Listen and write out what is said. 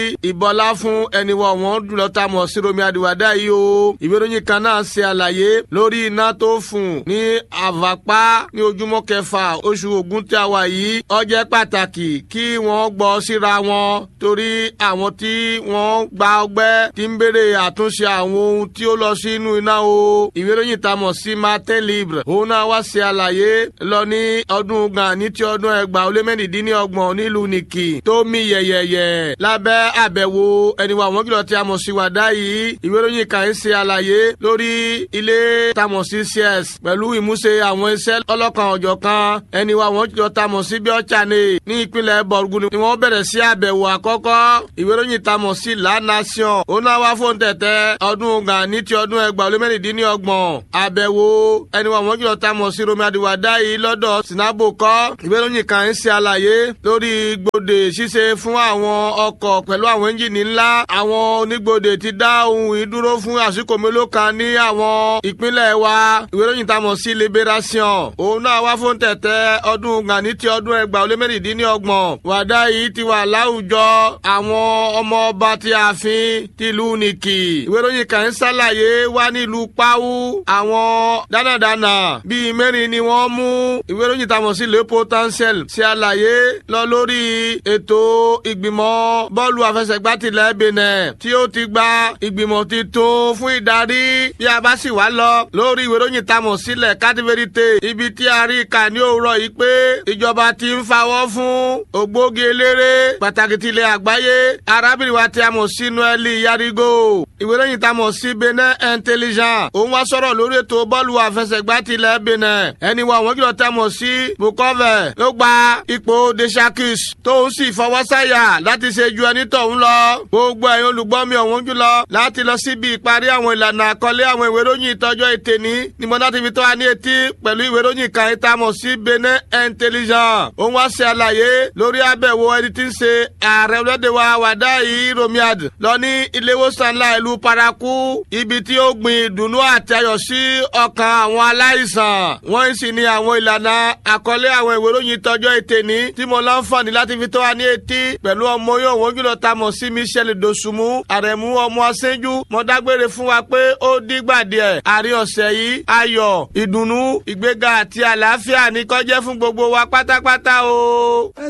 ìbọlá fún ẹni wọ wọn dùlọ tá a mọ̀ sí romi adiwada yìí o ìwé ìròyìn kan náà ṣe àlàyé lórí iná tó fún ní àvàpá ní ojúmọ́ kẹfà oṣù Ògún tí a wà yìí ó jẹ́ pàtàkì kí wọ́n gbọ́ síra wọn torí àwọn tí wọ́n gba ọgbẹ́ ti ń béèrè àtúnṣe àwọn ohun tí ó lọ sínú iná o ìwé ìròyìn tá a mọ̀ sí Martin Libre òun náà wá ṣe àlàyé lọ ní ọdún Gani ti ọdún ẹgbàá ó lé mẹ́rìndínlọ́gbọ̀n nílùú Nìkì tó mì yẹ̀yẹ̀yẹ̀ lábẹ́ àbẹ̀wò ẹniwà àwọn kìlọ̀ tí a mọ̀ sí wàdá yìí ìwé ìròyìn kan ń ṣe àlàyé lórí ilé tamọ̀ sí cs pẹ̀lú ìmúṣe àwọn iṣẹ́ ọlọ́kan ọ̀jọ̀kan ẹniwà àwọn kìlọ̀ tamọ̀ sí bíọ́chane ní ìpínlẹ̀ bọ̀rùgùn ni wọ́n bẹ̀rẹ̀ sí àbẹ̀wò àkọ́kọ́ ìwé ìròyìn tamọ̀ sí la nation òun náà wá fóun tẹ̀tẹ̀ ọdún Gani ti ọdún ẹgbàá ó lé mẹ́rìndínlọ́gbọ̀n àbẹ̀wò ẹniwà àwọn kìlọ̀ tamọ̀ sí romi adiwada yìí lọ́dọ̀ sinabo kọ́ ìwé ìròyìn kan ń ṣe àlàyé lórí gbòde ṣíṣe fún àwọn ọkọ̀ pẹ̀lú àwọn ẹ́ńjìnì ńlá àwọn onígbòde ti dá ohun ìdúró fún àsìkò mélòó kan ní àwọn ìpínlẹ̀ wa ìwé ìròyìn tá a mọ̀ sí liberation òun náà wá fún tẹ̀tẹ̀ ọdún Gani ti ọdún ẹgbàá ó lé mẹ́rìndínlọ́gbọ̀n wàdá yìí ti wà láwùjọ àwọn ọmọ ọba ti ààfin tìlú Nìkì ìwé ìròyìn kan ń ṣàlàyé wá nílùú Páwú àwọn dánadáná bíi mẹ́rin ni wọ́n mú ìwé ìròyìn tá a mọ̀ sí le potentiel ṣe àlàyé lọ lórí ètò ìgbìmọ̀ bọ́ọ̀lù àfẹsẹ̀gbá tilẹ̀ Benin tí ó ti gba ìgbìmọ̀ titun fún ìdarí bí a bá sì wá lọ lórí ìwé ìròyìn tamọ̀ sílẹ̀ kádìvérité ibi tí a rí kà ní òwúrọ̀ yìí pé ìjọba ti ń fawọ́ fún ògbógi eléré pàtàkì tilẹ̀ àgbáyé arábìnrin wa tí a mọ̀ sí Noeli Yarigo ìwé ìròyìn tamọ̀ sí Benin Intelligent òun wá sọ̀rọ̀ lórí ètò bọ́ọ̀lù àfẹsẹ̀gbá tilẹ̀ Benin ẹni wa àwọn kìlọ̀ tamọ̀ sí Bukove ló gba ipò Deshakis tóun sì fọwọ́ sáyà láti ṣe ju ẹni tọ̀hún lọ. gbogbo ẹ̀yin olùgbọ́ mi ọ̀hún jùlọ láti lọ síbi ìparí àwọn ìlànà àkọlé àwọn ìwé ìròyìn ìtọ́jọ́ ètè ní ni mo láti fi tó wa ní etí pẹ̀lú ìwé ìròyìn kan ìta mọ̀ sí Benin Intelligent. òun wá ṣe àlàyé lórí àbẹ̀wò ẹni tí ń ṣe ààrẹ orílẹ̀-èdè wa Wàdáyé Romiad lọ ní ilé ìwòsàn ńlá ìlú Paraku ibi tí ó gbin ìdùnnú àti ayọ̀ sí ọkàn àwọn aláìsàn. wọ́n sì ní àwọn ìlànà àkọlé àwọn ìwé ìròyìn ìtọ́jọ́ ètè ní tí mo láǹfààní láti fi tó wa ní etí pẹ̀lú ọmọ yóò wọ́n jùlọ ta mọ̀ sí Michel Dosunmu àrẹ̀mú ọmọ aṣẹ́jú mo dágbére fún wa pé ó dígbà díẹ̀ àárín ọ̀sẹ̀ yìí ayọ̀ ìdùnnú ìgbéga àti àlàáfíà ní kó jẹ́ fún gbogbo wa pátápátá o.